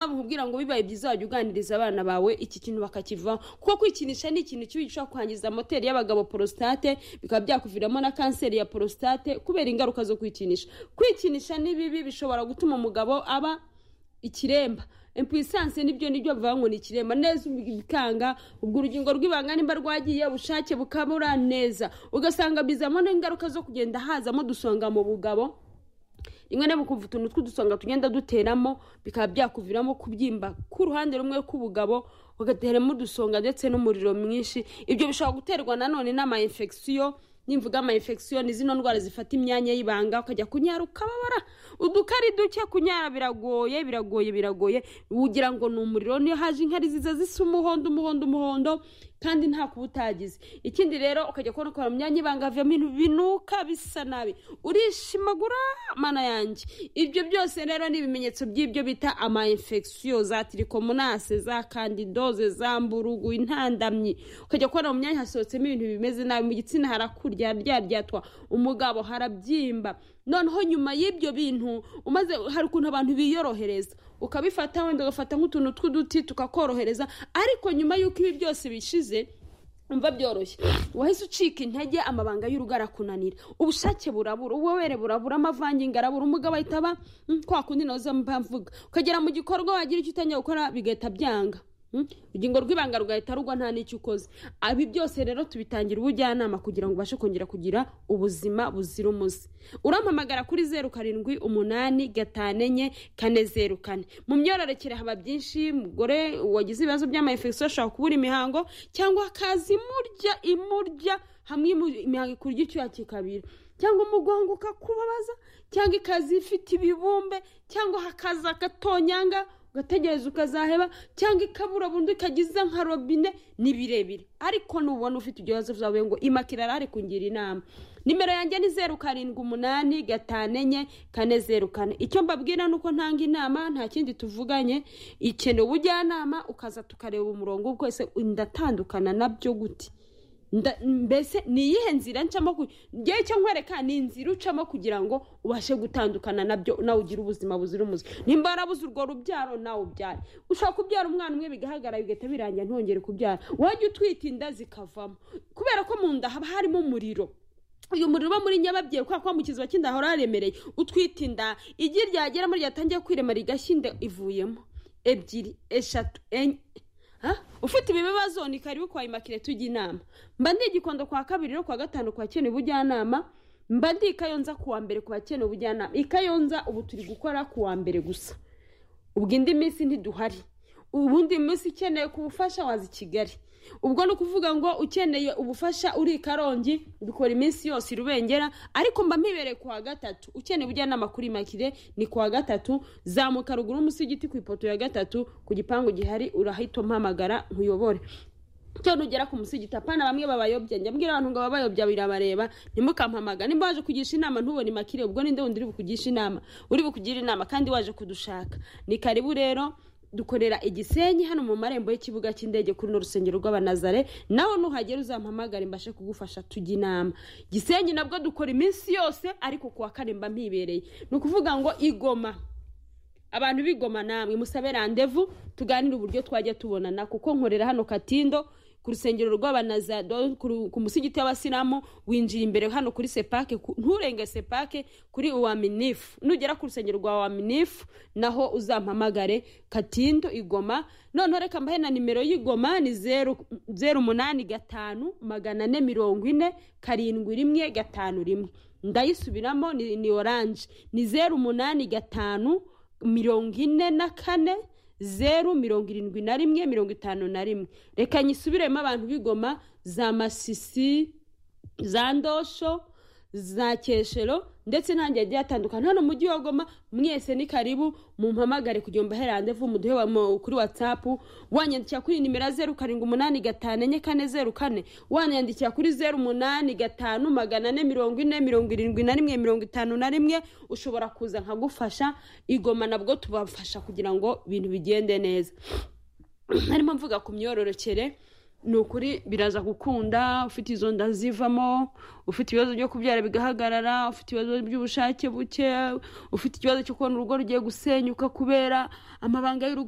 bakubwira ngo bibaye byiza wajya uganiriza abana bawe iki kintu bakakivaho kuko kwikinisha ni ikintu kibi gishobora kwangiza moteri y'abagabo prostate bikaba byakuviramo na kanseri ya prostate kubera ingaruka zo kwikinisha kwikinisha ni bibi bishobora gutuma umugabo aba ikiremba impuissance nibyo nibyo bavuga ngo ni ikiremba neza bikanga ubwo urugingo rw'ibanga nimba rwagiye ubushake bukabura neza ugasanga bizamo n'ingaruka zo kugenda hazamo dusonga mu bugabo rimwe na bukumva utuntu tw'udusonga tugenda duteramo bikaba byakuviramo kubyimba k'uruhande rumwe k'ubugabo ugateramo udusonga ndetse n'umuriro mwinshi ibyo bishobora guterwa nanone n'ama infection nimvuga ama infection ni zino ndwara zifata imyanya y'ibanga ukajya kunyara ukababara udukari duke kunyara biragoye biragoye biragoye ugira ngo ni umuriro niyo haje inkari ziza zisa umuhondo umuhondo umuhondo kandi nta kuba utagize ikindi rero ukajya kubona ukora mu myanya ibanga havamo ibintu binuka bisa nabi urishimagura mana yanjye ibyo byose rero ni ibimenyetso by'ibyo bita ama infection za tirikomonase za kandidoze za mburugu intandamyi ukajya kubona mu myanya hasohotsemo ibintu bimeze nabi mu gitsina harakurya ryaryatwa umugabo harabyimba noneho nyuma y'ibyo bintu umaze hari ukuntu abantu biyorohereza ukabifata wenda ugafata nk'utuntu tw'uduti tukakorohereza ariko nyuma y'uko ibi byose bishize umva byoroshye wahise ucika intege amabanga y'urugo arakunanira ubushake burabura ububobere burabura amavangingo arabura umugabo ahita aba kwa kundi nazo mvuga ukagera mu gikorwa wagira icyo utangiye gukora bigahita byanga urugingo rw'ibanga rugahita rugwa nta n'icyo ukoze ibi byose rero tubitangira ubujyanama kugira ngo ubashe kongera kugira ubuzima buzira umuze urampamagara kuri zeru karindwi umunani gatanu enye kane zeru kane mu myororokere haba byinshi umugore wagize ibibazo by'amayefegisiyo ashobora kubura imihango cyangwa akaza imurya imurya hamwe imihango ikurya icyuya kikabira cyangwa umugongo ukakubabaza cyangwa ikaza ifite ibibumbe cyangwa hakaza agatonyanga ugategereza ukazaheba cyangwa ikabura burundu ikagiza nka robine ni birebire ariko nubona ufite ibyo bibazo byawe ngo imakira arahari kungira inama nimero yanjye ni zeru karindwi umunani gatanu enye kane zeru kane icyo mbabwira ni uko ntanga inama nta kindi tuvuganye ikeneye ubujyanama ukaza tukareba umurongo twese ndatandukana nabyo guti mbese ni iyihe nzira ncamo ngewe icyo nkwereka ni inzira ucamo kugira ngo ubashe gutandukana nabyo nawe ugire ubuzima buzira umuze nimba warabuze urwo rubyaro nawe ubyare ushobora kubyara umwana umwe bigahagarara bigahita birangira ntongere kubyara wajya utwita inda zikavamo kubera ko mu nda haba harimo umuriro uyu muriro uba muri nyababyeyi kubera ko mu kiziba cy'inda hahora haremereye utwita inda igi ryagera muri ryatangiye kwirema rigashya inda ivuyemo ebyiri eshatu enye ufite ibi bibazo ni karibu kwa imakire tujya inama mba ndi igikondo kwa kabiri no kwa gatanu kwa keneye ubujyanama mba ndi ikayonza kuwa mbere ku bakeneye ubujyanama ikayonza ubu turi gukora kuwa mbere gusa ubwo indi minsi ntiduhari ubundi munsi ukeneye ku bufasha waza i kigali ubwo ni ukuvuga ngo ukeneye ubufasha uri i karongi bikora iminsi yose irubengera ariko mba mpibereye kuwa gatatu ukeneye ubujyanama kuri makire ni kuwa gatatu zamuka ruguru munsi y'igiti ku ipoto ya gatatu ku gipangu gihari urahita umpamagara nkuyobore cyo nugera ku munsi gitapana bamwe babayobya njya mbwira abantu ngo babayobya birabareba ntimukampamaga nimba waje kugisha inama ntubone makire ubwo ninde wundi uri bukugisha inama uri bukugira inama kandi waje kudushaka ni karibu rero dukorera igisenyi hano mu marembo y'ikibuga cy'indege kuri runo rusengero rw'abanazare nawe nuhagera uzampamagare mbashe kugufasha tujya inama gisenyi nabwo dukora iminsi yose ariko kuwa kane mba mpibereye ni ukuvuga ngo igoma abantu b'igoma namwe musabe randevu tuganire uburyo twajya tubonana kuko nkorera hano katindo ku rusengero rw'abanazado ku musigiti w'abasilamu winjira imbere hano kuri sepake nturenge sepake kuri uwa minifu nugera ku rusengero rwa wa minifu naho uzampamagare katindo igoma noneho reka mbahe na nimero y'igoma ni zeru zeru umunani gatanu magana ane mirongo ine karindwi rimwe gatanu rimwe ndayisubiramo ni oranje ni zeru umunani gatanu mirongo ine na kane zeru mirongo irindwi na rimwe mirongo itanu na rimwe reka nyisubiremo abantu b'igoma za masisi za ndosho za keshero ndetse n'ahandi hagiye hatandukana hano mu mujyi wa goma mwese ni karibu mumpamagare kugira ngo mbaherandevu muduhe kuri watsapu wanyandikira kuri nimero zeru karindwi umunani gatanu enye kane zeru kane wanyandikira kuri zeru umunani gatanu magana ane mirongo ine mirongo irindwi na rimwe mirongo itanu na rimwe ushobora kuza nkagufasha igoma nabwo tubafasha kugira ngo ibintu bigende neza harimo mvuga ku myororokere ni ukuri biraza gukunda ufite izo nda zivamo ufite ibibazo byo kubyara bigahagarara ufite ibibazo by'ubushake buke ufite ikibazo cyo kubona urugo rugiye gusenyuka kubera amabanga y'urugo